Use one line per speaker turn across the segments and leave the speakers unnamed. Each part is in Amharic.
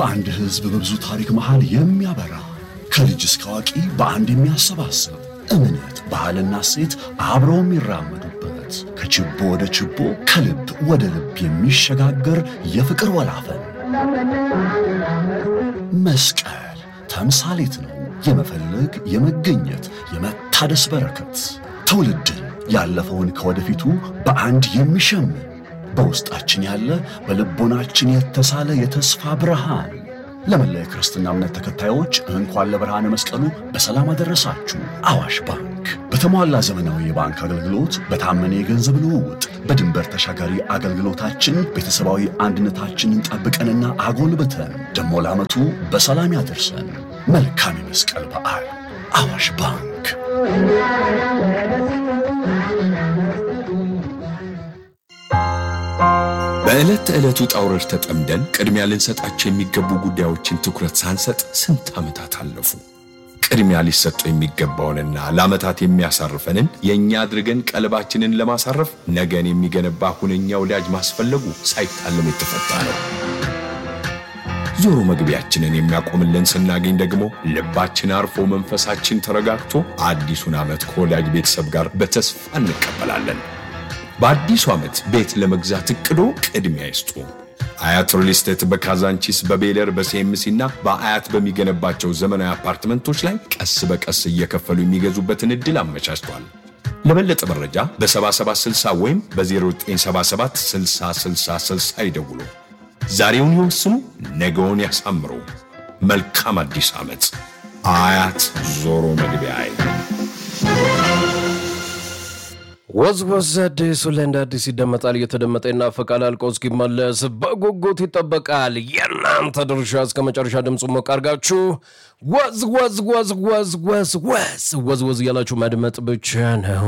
በአንድ ሕዝብ በብዙ ታሪክ መሃል የሚያበራ ከልጅ እስከ አዋቂ በአንድ የሚያሰባስብ እምነት፣ ባህልና ሴት አብረው የሚራመዱበት ከችቦ ወደ ችቦ ከልብ ወደ ልብ የሚሸጋገር የፍቅር ወላፈን መስቀል ተምሳሌት ነው። የመፈለግ የመገኘት የመታደስ በረከት ትውልድን ያለፈውን ከወደፊቱ በአንድ የሚሸምን በውስጣችን ያለ በልቦናችን የተሳለ የተስፋ ብርሃን። ለመላ የክርስትና እምነት ተከታዮች እንኳን ለብርሃነ መስቀሉ በሰላም አደረሳችሁ። አዋሽ ባንክ በተሟላ ዘመናዊ የባንክ አገልግሎት፣ በታመነ የገንዘብ ልውውጥ፣ በድንበር ተሻጋሪ አገልግሎታችን ቤተሰባዊ አንድነታችንን ጠብቀንና አጎልብተን ደሞ ለዓመቱ በሰላም ያደርሰን። መልካም የመስቀል በዓል። አዋሽ ባንክ
በዕለት ተዕለቱ ጣውረድ ተጠምደን ቅድሚያ ልንሰጣቸው የሚገቡ ጉዳዮችን ትኩረት ሳንሰጥ ስንት ዓመታት አለፉ። ቅድሚያ ሊሰጡ የሚገባውንና ለዓመታት የሚያሳርፈንን የእኛ አድርገን ቀልባችንን ለማሳረፍ ነገን የሚገነባ ሁነኛ ወዳጅ ማስፈለጉ ሳይታለም የተፈታ ነው። ዞሮ መግቢያችንን የሚያቆምልን ስናገኝ ደግሞ ልባችን አርፎ መንፈሳችን ተረጋግቶ አዲሱን ዓመት ከወዳጅ ቤተሰብ ጋር በተስፋ እንቀበላለን። በአዲሱ ዓመት ቤት ለመግዛት እቅዶ ቅድሚያ ይስጡ። አያት ሪል ስቴት በካዛንቺስ በቤለር በሲኤምሲ እና በአያት በሚገነባቸው ዘመናዊ አፓርትመንቶች ላይ ቀስ በቀስ እየከፈሉ የሚገዙበትን ዕድል አመቻችቷል። ለበለጠ መረጃ በ7760 ወይም በ0977 6060 ይደውሉ። ዛሬውን ይወስኑ፣ ነገውን ያሳምሩ። መልካም አዲስ ዓመት። አያት ዞሮ መግቢያ
ወዝ ወዝ አዲሱ ላይ እንደ አዲስ ይደመጣል። እየተደመጠ ይናፈቃል። አልቆ እስኪመለስ በጉጉት ይጠበቃል። የእናንተ ድርሻ እስከ መጨረሻ ድምፁ ሞቅ አድርጋችሁ ወዝ ወዝ ወዝ ወዝ ወዝ ወዝ ወዝ ወዝ እያላችሁ ማድመጥ ብቻ ነው።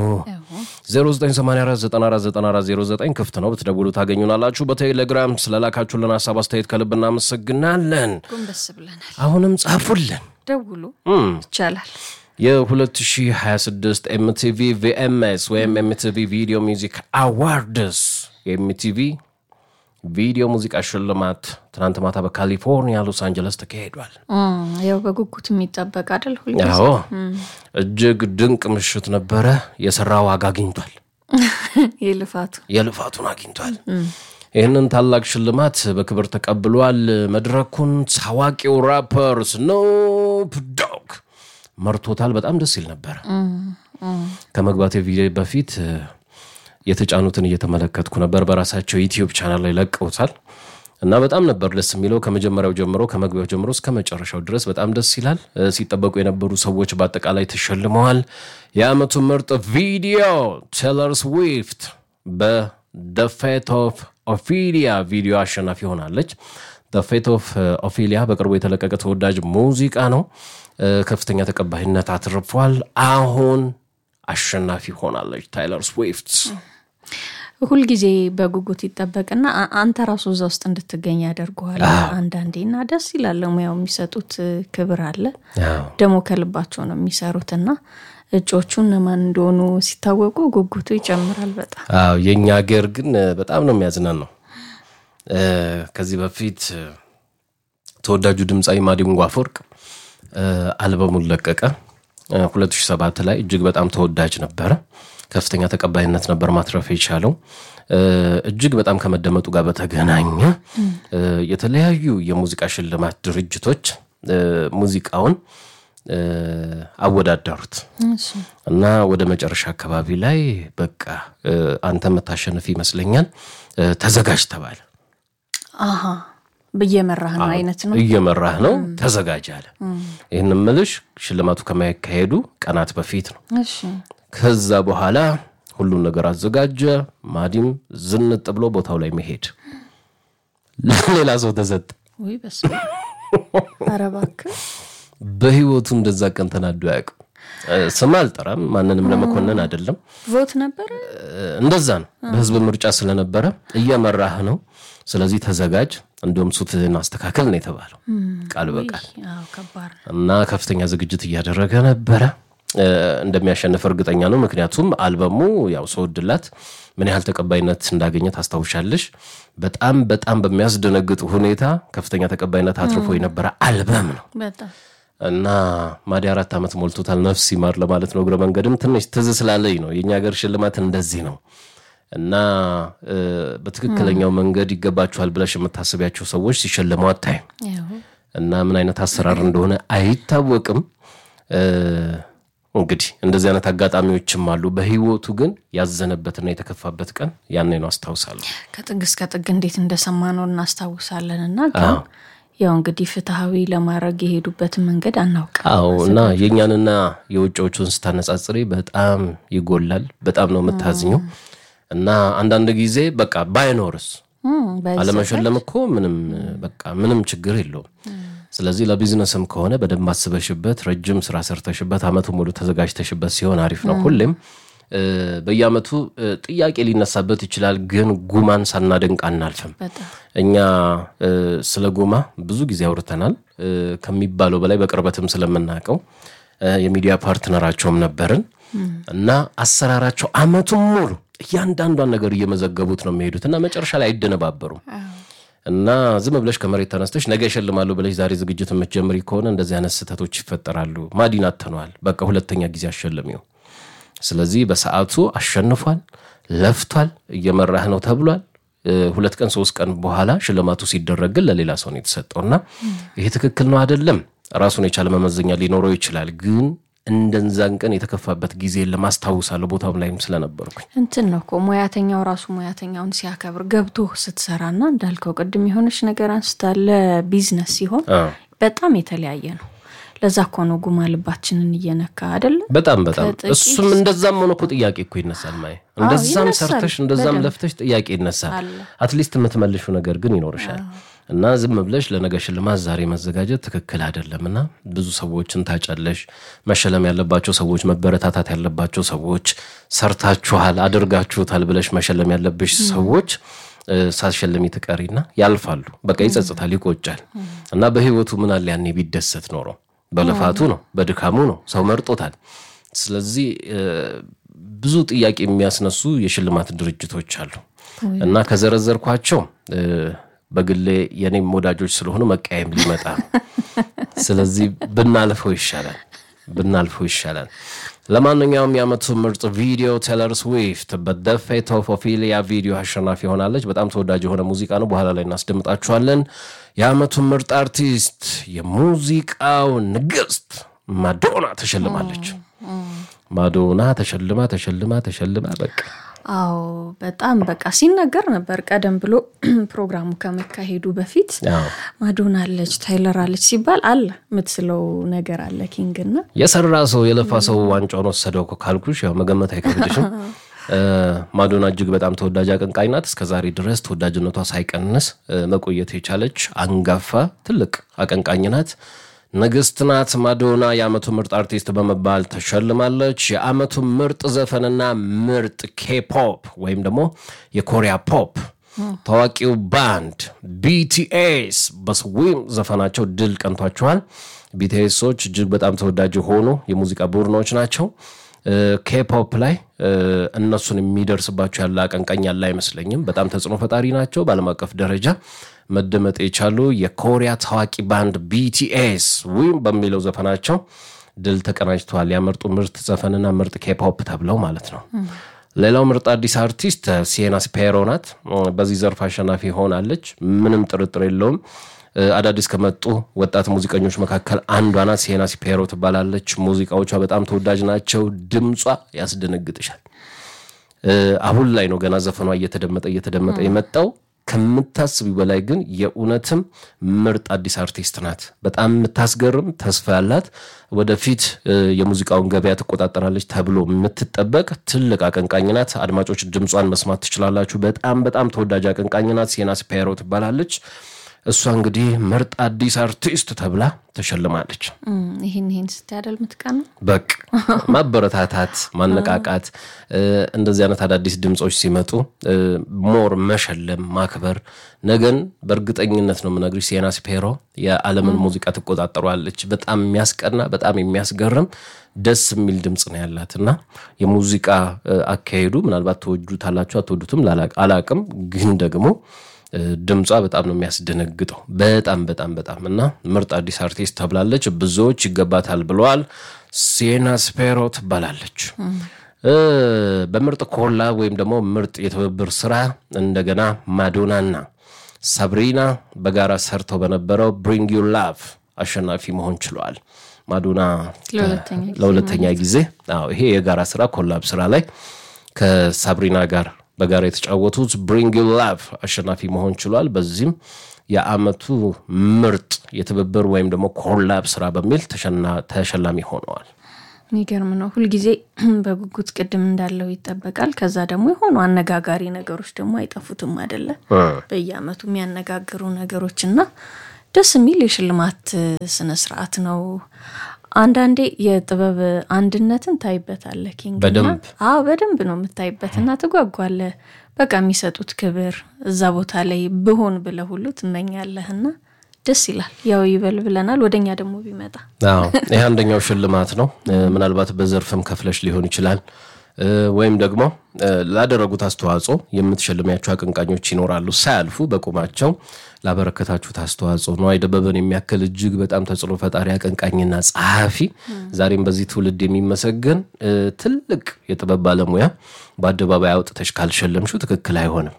0984949409 ክፍት ነው፣ ብትደውሉ ታገኙናላችሁ። በቴሌግራም ስለላካችሁልን ሀሳብ አስተያየት ከልብ እናመሰግናለን።
ጎንበስ ብለናል።
አሁንም ጻፉልን።
ደውሉ ይቻላል።
የ2026 ኤምቲቪ ቪኤምኤስ ወይም ኤምቲቪ ቪዲዮ ሚውዚክ አዋርድስ የኤምቲቪ ቪዲዮ ሙዚቃ ሽልማት ትናንት ማታ በካሊፎርኒያ ሎስ አንጀለስ ተካሂዷል።
ያው በጉጉት የሚጠበቅ አይደል? ሁልጊዜ
አዎ እጅግ ድንቅ ምሽት ነበረ። የሰራ ዋጋ አግኝቷል።
የልፋቱ
የልፋቱን አግኝቷል። ይህንን ታላቅ ሽልማት በክብር ተቀብሏል። መድረኩን ታዋቂው ራፐር ስኖፕ ዶግ መርቶታል። በጣም ደስ ይል ነበረ። ከመግባቴ ቪዲዮ በፊት የተጫኑትን እየተመለከትኩ ነበር። በራሳቸው ዩቲዩብ ቻናል ላይ ለቀውታል እና በጣም ነበር ደስ የሚለው ከመጀመሪያው ጀምሮ ከመግቢያው ጀምሮ እስከ መጨረሻው ድረስ በጣም ደስ ይላል። ሲጠበቁ የነበሩ ሰዎች በአጠቃላይ ተሸልመዋል። የዓመቱ ምርጥ ቪዲዮ ቴይለር ስዊፍት በደ ፌት ኦፍ ኦፊሊያ ቪዲዮ አሸናፊ ሆናለች። ደ ፌት ኦፍ ኦፊሊያ በቅርቡ የተለቀቀ ተወዳጅ ሙዚቃ ነው። ከፍተኛ ተቀባይነት አትርፏል። አሁን አሸናፊ ሆናለች ታይለር ስዊፍት።
ሁልጊዜ በጉጉት ይጠበቅና አ- አንተ ራሱ እዛ ውስጥ እንድትገኝ ያደርገዋል አንዳንዴ እና ደስ ይላል። ሙያው የሚሰጡት ክብር አለ ደግሞ ከልባቸው ነው የሚሰሩትና እጮቹ እነማን እንደሆኑ ሲታወቁ ጉጉቱ ይጨምራል በጣም
አዎ የእኛ ሀገር ግን በጣም ነው የሚያዝናን ነው። ከዚህ በፊት ተወዳጁ ድምፃዊ ማዲንጎ አፈወርቅ አልበሙን ለቀቀ 2007 ላይ እጅግ በጣም ተወዳጅ ነበረ። ከፍተኛ ተቀባይነት ነበር ማትረፍ የቻለው። እጅግ በጣም ከመደመጡ ጋር በተገናኘ የተለያዩ የሙዚቃ ሽልማት ድርጅቶች ሙዚቃውን አወዳደሩት እና ወደ መጨረሻ አካባቢ ላይ በቃ አንተ የምታሸንፍ ይመስለኛል ተዘጋጅ ተባለ።
አሀ እየመራህ ነው አይነት ነው።
እየመራህ ነው ተዘጋጅ አለ። ይህን ምልሽ ሽልማቱ ከማይካሄዱ ቀናት በፊት ነው።
እሺ
ከዛ በኋላ ሁሉን ነገር አዘጋጀ። ማዲም ዝንጥ ብሎ ቦታው ላይ መሄድ ሌላ ሰው ተሰጠ።
ወይ በስመ አብ። ኧረ እባክህ
በህይወቱ እንደዛ ቀን ተናዶ አያውቅም። ስም አልጠራም፣ ማንንም ለመኮነን አይደለም።
ቮት ነበረ።
እንደዛ ነው። በህዝብ ምርጫ ስለነበረ እየመራህ ነው። ስለዚህ ተዘጋጅ፣ እንዲሁም ሱትህን አስተካከል ነው የተባለው ቃል በቃል
አዎ ከባድ ነው።
እና ከፍተኛ ዝግጅት እያደረገ ነበረ። እንደሚያሸንፍ እርግጠኛ ነው። ምክንያቱም አልበሙ ያው ሰው ድላት ምን ያህል ተቀባይነት እንዳገኘ ታስታውሻለሽ? በጣም በጣም በሚያስደነግጥ ሁኔታ ከፍተኛ ተቀባይነት አትርፎ የነበረ አልበም ነው
በጣም
እና ማዲ አራት ዓመት ሞልቶታል። ነፍስ ይማር ለማለት ነው። እግረ መንገድም ትንሽ ትዝ ስላለኝ ነው። የእኛ ሀገር ሽልማት እንደዚህ ነው እና እ፣ በትክክለኛው መንገድ ይገባችኋል ብለሽ የምታስቢያቸው ሰዎች ሲሸለሙ አታይም
ያው
እና ምን አይነት አሰራር እንደሆነ አይታወቅም። እ፣ እንግዲህ እንደዚህ አይነት አጋጣሚዎችም አሉ። በህይወቱ ግን ያዘነበትና የተከፋበት ቀን ያኔ ነው አስታውሳለሁ።
ከጥግ እስከ ጥግ እንዴት እንደሰማ ነው እናስታውሳለን። እና ግን ያው እንግዲህ ፍትሐዊ ለማድረግ የሄዱበትን መንገድ አናውቅም።
አዎ እና የእኛንና የውጭዎቹን ስታነጻጽሪ በጣም ይጎላል። በጣም ነው የምታዝኘው። እና አንዳንድ ጊዜ በቃ ባይኖርስ
እም፣ በዚህ
አለመሸለም እኮ ምንም በቃ ምንም ችግር የለውም። ስለዚህ ለቢዝነስም ከሆነ በደንብ አስበሽበት ረጅም ስራ ሰርተሽበት አመቱ ሙሉ ተዘጋጅተሽበት ሲሆን አሪፍ ነው። ሁሌም እ፣ በየአመቱ እ፣ ጥያቄ ሊነሳበት ይችላል፣ ግን ጉማን ሳናደንቅ አናልፍም።
በጣም
እኛ እ፣ ስለ ጎማ ብዙ ጊዜ አውርተናል እ፣ ከሚባለው በላይ በቅርበትም ስለምናውቀው እ፣ የሚዲያ ፓርትነራቸውም ነበርን እና አሰራራቸው አመቱን ሙሉ እያንዳንዷን ነገር እየመዘገቡት ነው የሚሄዱት እና መጨረሻ ላይ አይደነባበሩም። እና ዝም ብለሽ ከመሬት ተነስተሽ ነገ ይሸልማሉ ብለሽ ዛሬ ዝግጅት የምትጀምሪ ከሆነ እንደዚህ አይነት ስህተቶች ይፈጠራሉ። ማዲን አተነዋል። በቃ ሁለተኛ ጊዜ አሸለሚው። ስለዚህ በሰዓቱ አሸንፏል፣ ለፍቷል፣ እየመራህ ነው ተብሏል። እ፣ ሁለት ቀን ሶስት ቀን በኋላ ሽልማቱ ሲደረግ ግን ለሌላ ሰው ነው የተሰጠው እና ይሄ ትክክል ነው አይደለም፣ ራሱን የቻለ መመዘኛ ሊኖረው ይችላል። ግን እንደዛን ቀን የተከፋበት ጊዜ ለማስታውሳለሁ ቦታውም ላይም ስለነበርኩኝ
እንትን ነው እኮ ሙያተኛው ራሱ ሙያተኛውን ሲያከብር ገብቶ ስትሰራና እንዳልከው ቅድም የሆነች ነገር አንስታለ ቢዝነስ ሲሆን
አዎ።
በጣም የተለያየ ነው። ለዛ እኮ ነው ጉማ ልባችንን እየነካ አይደለም።
በጣም በጣም
ከጥቂት-
እሱም እንደዛም ሆኖ እኮ ጥያቄ እኮ ይነሳል። ማየ እንደዛም
ይነሳል።
ሰርተሽ እንደዛም
በደንብ።
ለፍተሽ ጥያቄ ይነሳል።
አለ።
አትሊስት የምትመልሹ ነገር ግን ይኖርሻል እና ዝም ብለሽ ለነገ ሽልማት ዛሬ መዘጋጀት ትክክል አይደለም እና ብዙ ሰዎችን ታጫለሽ። መሸለም ያለባቸው ሰዎች፣ መበረታታት ያለባቸው ሰዎች፣ ሰርታችኋል፣ አድርጋችሁታል ብለሽ መሸለም ያለብሽ ሰዎች እ፣ ሳትሸልሚ ትቀሪና ያልፋሉ። በቃ ይጸጽታል፣ ይቆጫል እና በህይወቱ ምን አለ ያኔ ቢደሰት ኖሮ በልፋቱ ነው፣ በድካሙ ነው፣ ሰው መርጦታል። ስለዚህ እ፣ ብዙ ጥያቄ የሚያስነሱ የሽልማት ድርጅቶች አሉ እና ከዘረዘርኳቸው እ፣ በግሌ የኔም ወዳጆች ስለሆኑ መቀየም ሊመጣ ነው። ስለዚህ ብናልፈው ይሻላል ብናልፈው ይሻላል። ለማንኛውም የዓመቱ ምርጥ ቪዲዮ ቴለር ስዊፍት በደ ፌት ኦፍ ኦፊሊያ ቪዲዮ አሸናፊ ሆናለች። በጣም ተወዳጅ የሆነ ሙዚቃ ነው። በኋላ ላይ እናስደምጣችኋለን። የዓመቱ ምርጥ አርቲስት የሙዚቃው ንግስት ማዶና ተሸልማለች። ማዶና ተሸልማ ተሸልማ ተሸልማ በቃ
አዎ በጣም በቃ ሲነገር ነበር ቀደም ብሎ ፕሮግራሙ ከመካሄዱ በፊት
አዎ።
ማዶና አለች ታይለር አለች ሲባል አለ የምትስለው ነገር አለ ኪንግ እና
የሰራ ሰው የለፋ ሰው ዋንጫውን ወሰደው እኮ ካልኩሽ ያው መገመት አይከብድሽም። እ፣ ማዶና እጅግ በጣም ተወዳጅ አቀንቃኝ ናት። እስከ ዛሬ ድረስ ተወዳጅነቷ ሳይቀንስ እ፣ መቆየት የቻለች አንጋፋ ትልቅ አቀንቃኝ ናት። ንግስት ናት። ማዶና የዓመቱ ምርጥ አርቲስት በመባል ተሸልማለች። የዓመቱ ምርጥ ዘፈንና ምርጥ ኬፖፕ ወይም ደግሞ የኮሪያ ፖፕ ታዋቂው ባንድ ቢቲኤስ በስዊም ዘፈናቸው ድል ቀንቷቸዋል። ቢቲኤሶች እጅግ በጣም ተወዳጅ የሆኑ የሙዚቃ ቡድኖች ናቸው። እ፣ ኬፖፕ ላይ እ፣ እነሱን የሚደርስባቸው ያለ አቀንቃኝ ያለ አይመስለኝም። በጣም ተጽዕኖ ፈጣሪ ናቸው። በዓለም አቀፍ ደረጃ መደመጥ የቻሉ የኮሪያ ታዋቂ ባንድ ቢቲኤስ ዊም በሚለው ዘፈናቸው ድል ተቀናጅተዋል። ያመርጡ ምርጥ ዘፈንና ምርጥ ኬፖፕ ተብለው ማለት ነው። ሌላው ምርጥ አዲስ አርቲስት ሲየና ስፔሮ ናት። በዚህ ዘርፍ አሸናፊ ሆናለች፣ ምንም ጥርጥር የለውም። እ፣ አዳዲስ ከመጡ ወጣት ሙዚቀኞች መካከል አንዷ ናት። ሲየና ስፔሮ ትባላለች። ሙዚቃዎቿ በጣም ተወዳጅ ናቸው። ድምጿ ያስደነግጥሻል። እ፣ አሁን ላይ ነው ገና ዘፈኗ እየተደመጠ እየተደመጠ የመጣው። ከምታስቢው በላይ ግን የእውነትም ምርጥ አዲስ አርቲስት ናት። በጣም የምታስገርም ተስፋ ያላት ወደፊት እ፣ የሙዚቃውን ገበያ ትቆጣጠራለች ተብሎ የምትጠበቅ ትልቅ አቀንቃኝ ናት። አድማጮች ድምጿን መስማት ትችላላችሁ። በጣም በጣም ተወዳጅ አቀንቃኝ ናት። ሲየና ስፔሮ ትባላለች። እሷ እንግዲህ ምርጥ አዲስ አርቲስት ተብላ ተሸልማለች።
ይህን ይህን ስታያደል ምትቀን ነው
በቅ ማበረታታት፣ ማነቃቃት እንደዚህ አይነት አዳዲስ ድምፆች ሲመጡ ሞር መሸለም፣ ማክበር ነገን በእርግጠኝነት ነው የምነግርሽ ሲየና ስፔሮ የዓለምን ሙዚቃ ትቆጣጠሯለች። በጣም የሚያስቀና በጣም የሚያስገርም ደስ የሚል ድምፅ ነው ያላት እና የሙዚቃ አካሄዱ ምናልባት ትወዱታላችሁ አትወዱትም አላቅም፣ ግን ደግሞ ድምጿ በጣም ነው የሚያስደነግጠው። በጣም በጣም በጣም እና ምርጥ አዲስ አርቲስት ተብላለች። ብዙዎች ይገባታል ብለዋል። ሲየና ስፔሮ ትባላለች። በምርጥ ኮላ ወይም ደግሞ ምርጥ የትብብር ስራ እንደገና ማዶናና ሳብሪና በጋራ ሰርተው በነበረው ብሪንግ ዩ ላቭ አሸናፊ መሆን ችለዋል። ማዶና ለሁለተኛ ጊዜ ይሄ የጋራ ስራ ኮላብ ስራ ላይ ከሳብሪና ጋር በጋራ የተጫወቱት ብሪንግ ዩ ላቭ አሸናፊ መሆን ችሏል። በዚህም የአመቱ ምርጥ የትብብር ወይም ደግሞ ኮላብ ስራ በሚል ተሸላሚ ሆነዋል።
የሚገርም ነው። ሁልጊዜ በጉጉት ቅድም እንዳለው ይጠበቃል። ከዛ ደግሞ የሆኑ አነጋጋሪ ነገሮች ደግሞ አይጠፉትም አይደለ? በየአመቱ የሚያነጋግሩ ነገሮች እና ደስ የሚል የሽልማት ስነስርዓት ነው። አንዳንዴ የጥበብ አንድነትን ታይበታለህ ኪንግ።
በደንብ
አዎ፣ በደንብ ነው የምታይበትና ትጓጓለህ። በቃ የሚሰጡት ክብር እዛ ቦታ ላይ ብሆን ብለህ ሁሉ ትመኛለህና ደስ ይላል። ያው ይበል ብለናል። ወደኛ ደግሞ ቢመጣ
አዎ፣ ይህ አንደኛው ሽልማት ነው። ምናልባት በዘርፍም ከፍለሽ ሊሆን ይችላል ወይም ደግሞ ላደረጉት አስተዋጽኦ የምትሸልሚያቸው አቀንቃኞች ይኖራሉ። ሳያልፉ በቁማቸው ላበረከታችሁት አስተዋጽኦ ነዋይ ደበበን የሚያክል እጅግ በጣም ተጽዕኖ ፈጣሪ አቀንቃኝና ጸሐፊ ዛሬም በዚህ ትውልድ የሚመሰገን ትልቅ የጥበብ ባለሙያ በአደባባይ አውጥተሽ ካልሸለምሽው ትክክል አይሆንም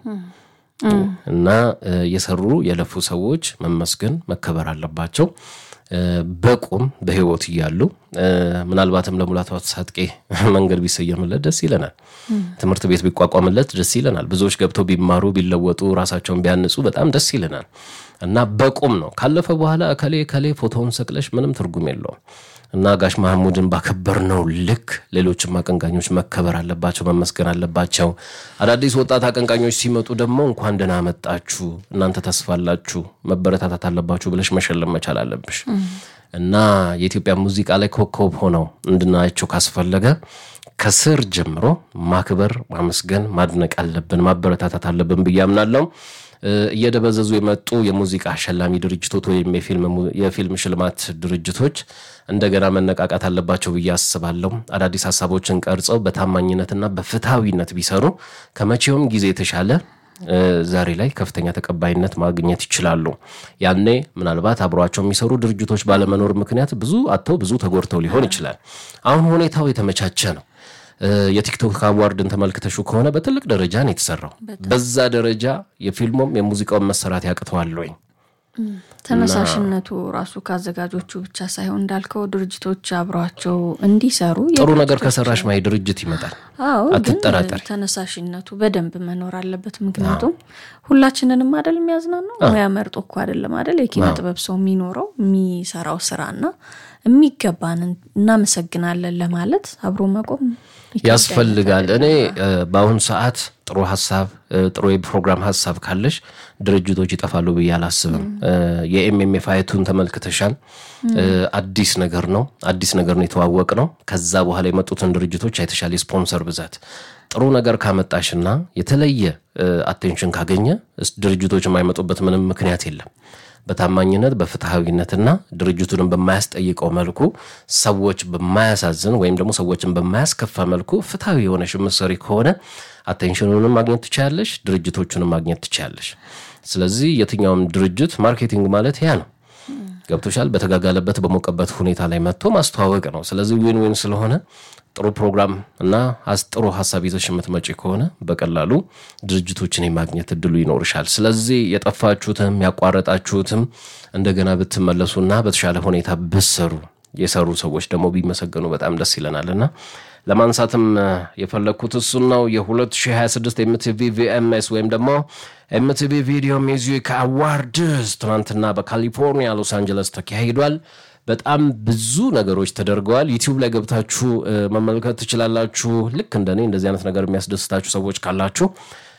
እና የሰሩ የለፉ ሰዎች መመስገን መከበር አለባቸው። በቁም በህይወት እያሉ ምናልባትም ለሙላቱ አስታጥቄ መንገድ ቢሰየምለት ደስ ይለናል። ትምህርት ቤት ቢቋቋምለት ደስ ይለናል። ብዙዎች ገብተው ቢማሩ ቢለወጡ፣ ራሳቸውን ቢያንጹ በጣም ደስ ይለናል እና በቁም ነው። ካለፈ በኋላ እከሌ እከሌ ፎቶውን ሰቅለሽ ምንም ትርጉም የለውም እና ጋሽ ማህሙድን ባከበርነው ልክ ሌሎችም አቀንቃኞች መከበር አለባቸው፣ መመስገን አለባቸው። አዳዲስ ወጣት አቀንቃኞች ሲመጡ ደግሞ እንኳን ደህና መጣችሁ፣ እናንተ ተስፋላችሁ፣ መበረታታት አለባችሁ ብለሽ መሸለም መቻል አለብሽ እና የኢትዮጵያ ሙዚቃ ላይ ኮከብ ሆነው እንድናያቸው ካስፈለገ ከስር ጀምሮ ማክበር፣ ማመስገን፣ ማድነቅ አለብን፣ ማበረታታት አለብን ብዬ አምናለሁ። እየደበዘዙ የመጡ የሙዚቃ አሸላሚ ድርጅቶች ወይም የፊልም ሽልማት ድርጅቶች እንደገና መነቃቃት አለባቸው ብዬ አስባለሁ። አዳዲስ ሀሳቦችን ቀርጸው በታማኝነትና በፍትሐዊነት ቢሰሩ ከመቼውም ጊዜ የተሻለ ዛሬ ላይ ከፍተኛ ተቀባይነት ማግኘት ይችላሉ። ያኔ ምናልባት አብሯቸው የሚሰሩ ድርጅቶች ባለመኖር ምክንያት ብዙ አጥተው ብዙ ተጎድተው ሊሆን ይችላል። አሁን ሁኔታው የተመቻቸ ነው። የቲክቶክ አዋርድን ተመልክተሹ ከሆነ በትልቅ ደረጃ ነው የተሰራው። በዛ ደረጃ የፊልሙም የሙዚቃውን መሰራት ያቅተዋል ወይ?
ተነሳሽነቱ ራሱ ከአዘጋጆቹ ብቻ ሳይሆን እንዳልከው ድርጅቶች አብሯቸው እንዲሰሩ
ጥሩ ነገር ከሰራሽ ማይ ድርጅት ይመጣል።
አዎ፣ ግን
አትጠራጠሪ።
ተነሳሽነቱ በደንብ መኖር አለበት። ምክንያቱም ሁላችንንም አደል የሚያዝናናው ሙያ መርጦ እኮ አደለም አደል የኪነ ጥበብ ሰው የሚኖረው የሚሰራው ስራና የሚገባንን እናመሰግናለን ለማለት አብሮ መቆም
ያስፈልጋል። እኔ በአሁኑ ሰዓት ጥሩ ሀሳብ ጥሩ የፕሮግራም ሀሳብ ካለሽ ድርጅቶች ይጠፋሉ ብዬ አላስብም። የኤምኤምኤፍ አይቱን ተመልክተሻል። አዲስ ነገር ነው፣ አዲስ ነገር ነው የተዋወቅ ነው። ከዛ በኋላ የመጡትን ድርጅቶች አይተሻል። የስፖንሰር ብዛት ጥሩ ነገር ካመጣሽና የተለየ አቴንሽን ካገኘ ድርጅቶች የማይመጡበት ምንም ምክንያት የለም። በታማኝነት በፍትሐዊነትና ድርጅቱንም በማያስጠይቀው መልኩ ሰዎች በማያሳዝን ወይም ደግሞ ሰዎችን በማያስከፋ መልኩ ፍትሐዊ የሆነሽ ምሰሪ ከሆነ አቴንሽኑንም ማግኘት ትችያለሽ፣ ድርጅቶቹንም ማግኘት ትችያለሽ። ስለዚህ የትኛውም ድርጅት ማርኬቲንግ ማለት ያ ነው። ገብቶሻል። በተጋጋለበት በሞቀበት ሁኔታ ላይ መጥቶ ማስተዋወቅ ነው። ስለዚህ ዊን ዊን ስለሆነ ጥሩ ፕሮግራም እና ጥሩ ሀሳብ ይዘሽ የምትመጪ ከሆነ በቀላሉ ድርጅቶችን የማግኘት እድሉ ይኖርሻል። ስለዚህ የጠፋችሁትም ያቋረጣችሁትም እንደገና ብትመለሱና በተሻለ ሁኔታ ብሰሩ የሰሩ ሰዎች ደግሞ ቢመሰገኑ በጣም ደስ ይለናል እና ለማንሳትም የፈለግኩት እሱን ነው። የ2026 ኤምቲቪ ቪኤምኤስ ወይም ደግሞ ኤምቲቪ ቪዲዮ ሚውዚክ አዋርድስ ትናንትና በካሊፎርኒያ ሎስ አንጀለስ ተካሂዷል። በጣም ብዙ ነገሮች ተደርገዋል። ዩቲዩብ ላይ ገብታችሁ መመልከት ትችላላችሁ። ልክ እንደኔ እንደዚህ አይነት ነገር የሚያስደስታችሁ ሰዎች ካላችሁ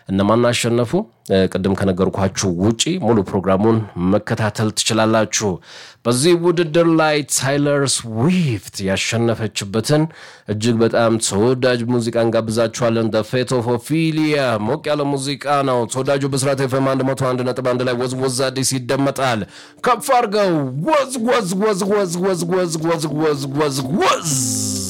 እነማን አሸነፉ? ቅድም ከነገርኳችሁ ውጪ ሙሉ ፕሮግራሙን መከታተል ትችላላችሁ። በዚህ ውድድር ላይ ታይለር ስዊፍት ያሸነፈችበትን እጅግ በጣም ተወዳጅ ሙዚቃ እንጋብዛችኋለን። ደ ፌት ኦፍ ኦፊሊያ ሞቅ ያለ ሙዚቃ ነው። ተወዳጁ ብስራት ኤፍኤም 101.1 ላይ ወዝወዝ አዲስ ይደመጣል። ከፍ አድርገው ወዝ ወዝ ወዝ ወዝ ወዝ ወዝ ወዝ ወዝ ወዝ ወዝ